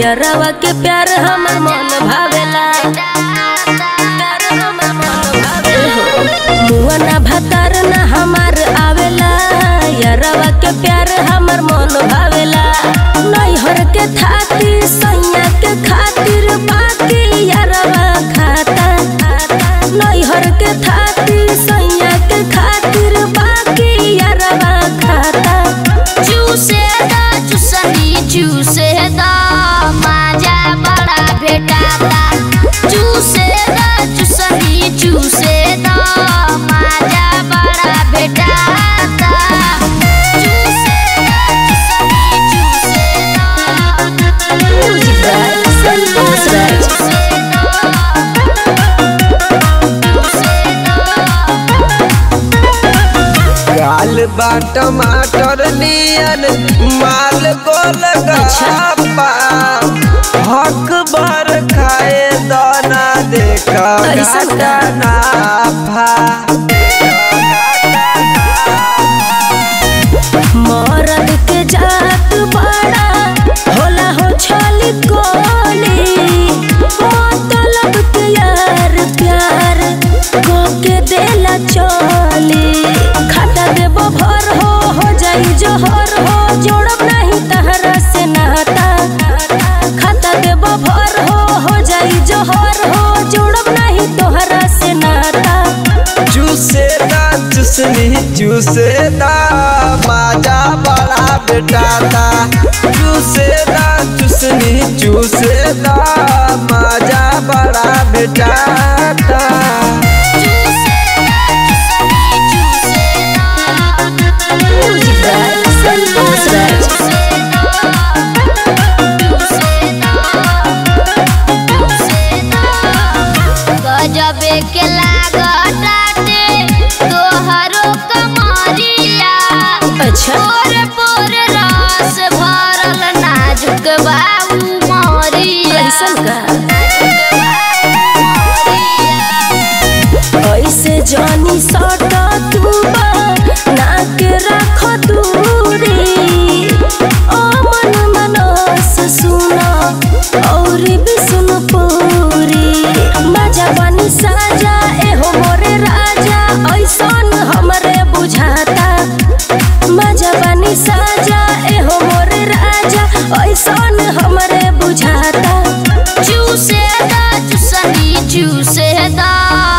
यरवा के प्यार हमर मन भावेला प्यार हमर मन भावेला मुआ ना भतार ना हमार आवेला यरवा के प्यार हमर मन भावेला नैहर के थाती सैया के खातिर बाकी यरवा खाता नैहर के थाती सैया के खातिर बाकी यरवा खाता चूसे दा चूसनी चूसे दा माजा बड़ा भेटाता चूसे दा चूसनी चूसे दा माजा बड़ा भेटाता चूसे दा चूसनी चूसे दा म्यूजिक राज संतोष राज चूसे गाल बा टमाटर नियन माल गोल गप्पा हक भर खाए दाना देखा ऐसन का? नाफा मरद के जात बड़ा होला हो छली कोली मतलब के यार प्यार को के देला चली खाता देबो भर हो हो जाई जोहर हो जोड़ब नहीं तहरा से नाता खाता देबो भर हो हो जाई जोहर हो जोड़ब नहीं तोहरा से नाता चूसे दा चूसनी चूसे दा माजा बड़ा बेटाता चूसे दा चूसनी चूसे दा माजा बड़ा बेटाता म्यूजिक राज संतोष राज गजबे के लागताटे तोहरो कमरिया अच्छा पोर पोर रस भरल नाजुक बाबू मोरिया कैसन का ऐसे जानी सट तू नाक रख दूरी ओ मन मनस सुना और भी सुन पूरी मजा बनी साजा एहो मोरे राजा ऐसन हमरे बुझाता मजा बनी साजा एहो मोरे राजा ऐसन हमरे बुझाता चूसे दा चूसनी चूसे दा